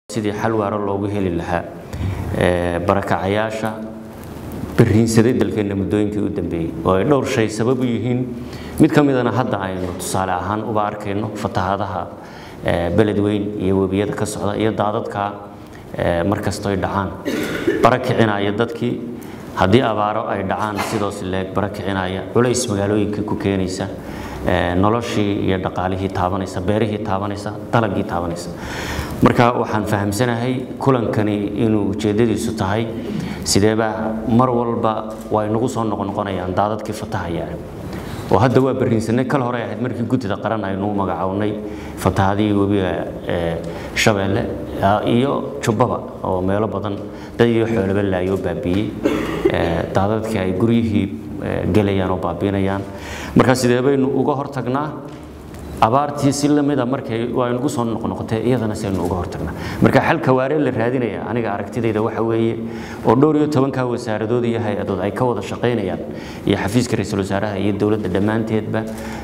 sidii xal waaro loogu heli lahaa barakacayaasha bariinsaday dalkeenna muddooyinkii u dambeeyey oo ay dhowr shay sabab u yihiin mid ka midana hadda aynu tusaale ahaan uba arkayno fatahaadaha beledweyn iyo webiyada ka socda iyo daadadka markastoy dhacaan barakicinaya dadkii haddii abaaro ay dhacaan sidoos leeg barakicinaya culays magaalooyinkii ku keenaysa noloshii iyo dhaqaalihii taabanaysa beerihii taabanaysa dalagii taabanaysa marka waxaan fahamsanahay kulankani inuu ujeeddadiisu tahay sideebaa mar walba way nagu soo noqnoqonayaan daadadkii fatahaya oo hadda waa bariinsanay kal hore ahayd markii guddida qaran aynu magacownay fatahadihii webiga shabeelle iyo jubbaba oo meelo badan dad iyo xoolaba laayoo baabiiyey daadadkii ay guryihii gelayaan oo baabiinayaan marka sidee baynu uga hortagnaa abaartii si lamida markay waa nagu soo noqnoqotay iyadana saynu uga hortagnaa marka xalka waaree la raadinaya aniga aragtidayda waxa weeye oo dhowr iyo tobanka wasaaradood iyo hay-adood ay ka wada shaqaynayaan iyo xafiiska ra-iisul wasaaraha iyo dowladda dhammaanteedba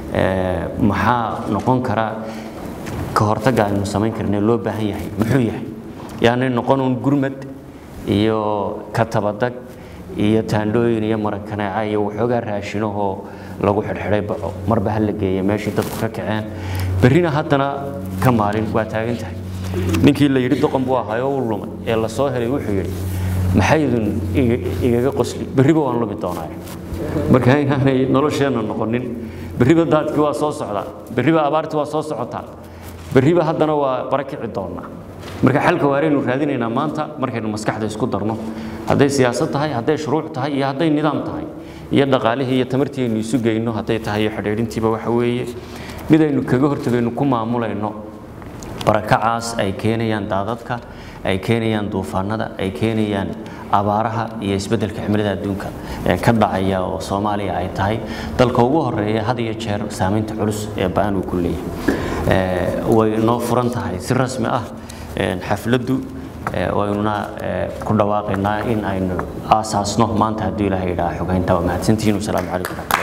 maxaa noqon kara ka hortagga aynu samayn karnay loo baahan yahay muxuu yahay yaani noqonuun gurmad iyo katabadag iyo taandhooyin iyo marakaneeca iyo waxoogaa raashinahoo lagu xidhxidhay baco marba ha la geeya meeshii dadku ka kaceen berrina haddana ka maalin waa taagan tahay ninkii la yidhi doqon buu ahaayoo u lumay ee la soo helay wuxuu yidhi maxaydun igaga qosli berriba waan lumi doonaa marka inaanay nolosheenna noqonin berriba daadkii waa soo socdaa berriba abaartii waa soo socotaa berriba haddana waa barakici doonaa marka xalka waaraynu raadinaynaa maanta markaynu maskaxda isku darno hadday siyaasad tahay hadday shuruuc tahay iyo hadday nidaam tahay iyo dhaqaalihii iyo tamartii aynu isu geyno hadday tahay iyo xidhiidhintiiba waxa weeye mid aynu kaga hortagayno ku maamulayno barakacaas ay keenayaan daadadka ay keenayaan duufaanada ay keenayaan abaaraha iyo isbeddelka cimilada adduunka ee ka dhacaya oo soomaaliya ay tahay dalka ugu horeeya had iyo jeer saamaynta culus ee ba-an uu ku leeyahay way noo furan tahay si rasmi ah xafladdu waynuna ku dhawaaqaynaa in aynu aasaasno maanta hadduu ilaahay idhaa xogaynta waa mahadsantihiin wasalaamu calaykum